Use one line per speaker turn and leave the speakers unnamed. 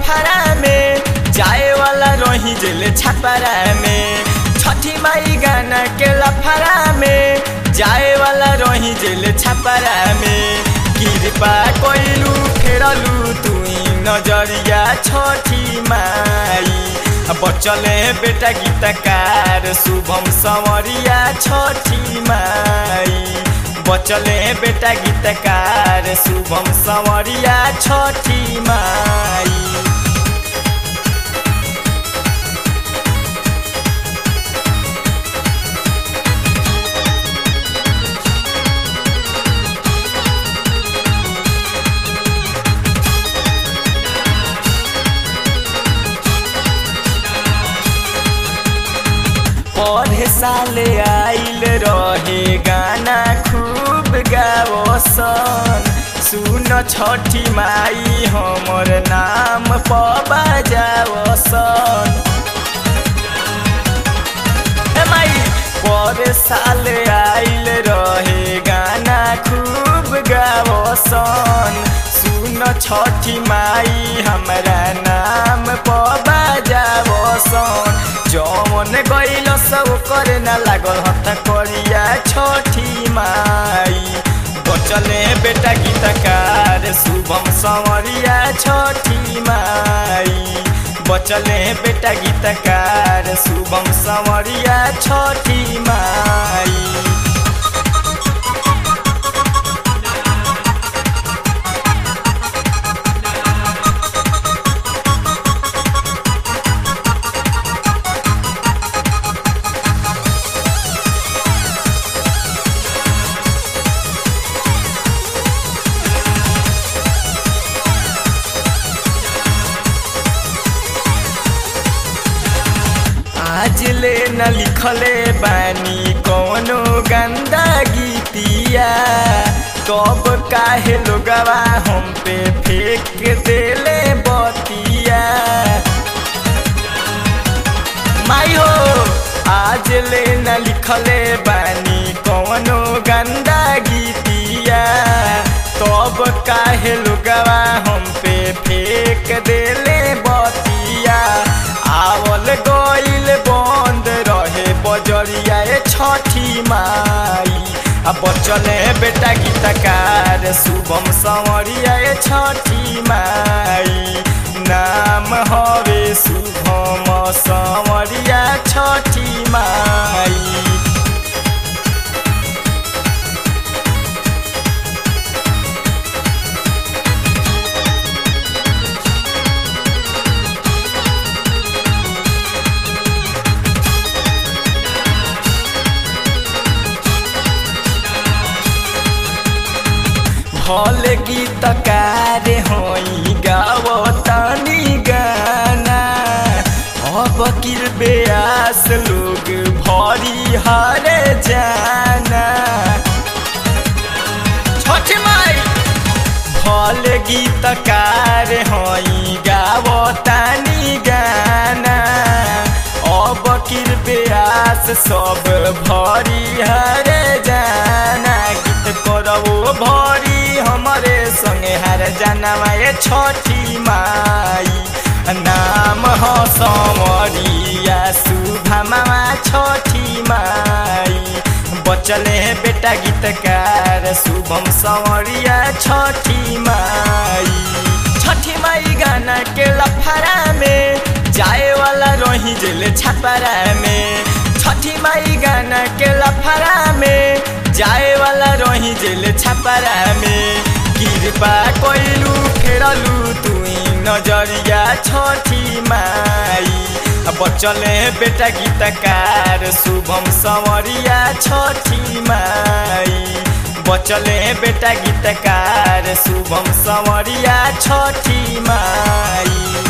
लफड़ा में जाए वाला रही जेल छपरा में छठी माई गाना के लफड़ा में जाए वाला रही जेल छपरा में कृपा कोइलू फेरलू तुई नजरिया छठी माई बचले बेटा गीतकार शुभम संवरिया छठी माई बचले बेटा गीतकार शुभम संवरिया छठी माई पढ़े साले आइल रहे गाना खूब गावसन सुन छठी माई हमर नाम पबा जावसन ए माई पढ़े साले आइल रहे गाना खूब गावसन सुन छठी माई हमरा नाम पबा जावसन जौन गइल सब करे न लागल हत करिया छठी माई बचले बेटा गीतकार शुभम संवरिया छठी माई बचले बेटा गीतकार शुभम संवरिया छठी माई आज ले न लिखले बानी कोनो गंदा गीतिया कब काहे लोगवा हम पे फेंक देले बतिया माई हो आज ले न लिखले बानी कोनो गंदा गीतिया तब काहे लोगवा हम पे फेंक देले बतिया आवल गइल बंद रहे बजरिया ए छठी माई आ बचले बेटा गीतकार शुभम संवरिया ए छठी माई नाम हवे शुभम संवरिया छठी माई भल गीतकार होई गावतानी गाना अब किर बेआस लोग भरी हरे जाना छठ माई भल गीतकार होई गावतानी गाना अब किर बेआस सब भरी हरे जाना गीत करबो भरी हमरे संगे हर जनवा ये छठी माई नाम हो समरिया सुभमा छठी माई बचले बेटा गीतकार शुभम संवरिया छठी माई छठी माई गाना के लफड़ा में जाए वाला रही जेल छपरा में छठी माई गाना के लफड़ा में जाए वाला रही जेल छपरा में कृपा कोइलू फेरलू तुई नजरिया छठी माई बचले बेटा गीतकार शुभम संवरिया छठी माई बचले बेटा गीतकार शुभम संवरिया छठी माई